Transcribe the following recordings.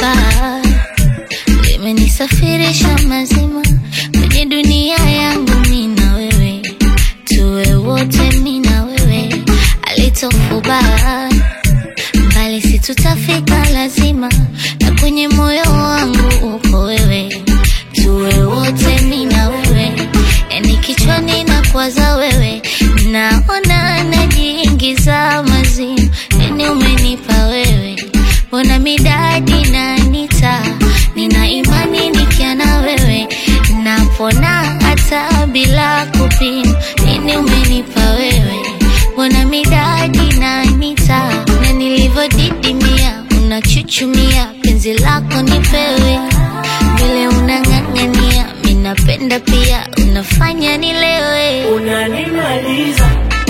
huba limenisafirisha mazima kwenye dunia yangu mi na wewe, tuwe wote mi na wewe, alitofuba mbali, si tutafika lazima, na kwenye moyo wangu uko wewe, tuwe wote mi na wewe, yani kichwani na kwaza wewe, naona najiingiza mazimu, yani umenipa wewe, mbona midadi na nita, nina imani nikia na wewe, napona hata bila kupima, nini umenipa wewe, mbona midadi na nita, na nilivyodidimia, unachuchumia, penzi lako nipewe, vile unang'ang'ania, minapenda pia, unafanya nilewe. Unanimaliza,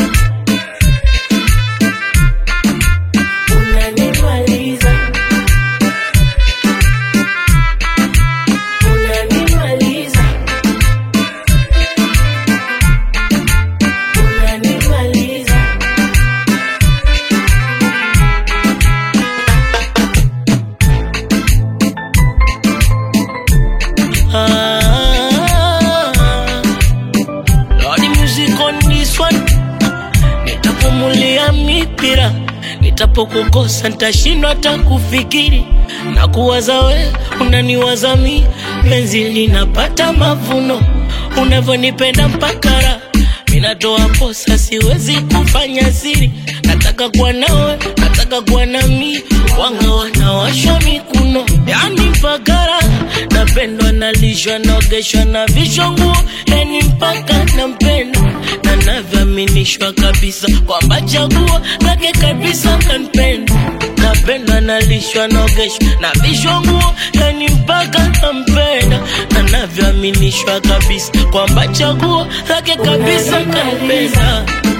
unanimaliza, unanimaliza, unanimaliza. Ah, Lordy music on this one. Nitapumulia mipira, nitapokukosa nitashindwa hata kufikiri na kuwaza we, unaniwaza mi, penzi linapata mavuno, unavyonipenda mpaka raha minatoa posa, siwezi kufanya siri, nataka kuwa nawe, nataka kuwa nami, wanga wanawashwa mikuno, yani mpaka raha napendwa, nalishwa, naogeshwa na vishwa nguo, yani mpaka nampenda na navyoaminishwa kabisa kwamba chaguo lake kabisa kanipenda, napendwa, nalishwa, naogeshwa na vishwa nguo, yani mpaka nampenda na navyoaminishwa kabisa kwamba chaguo lake kabisa kanipenda.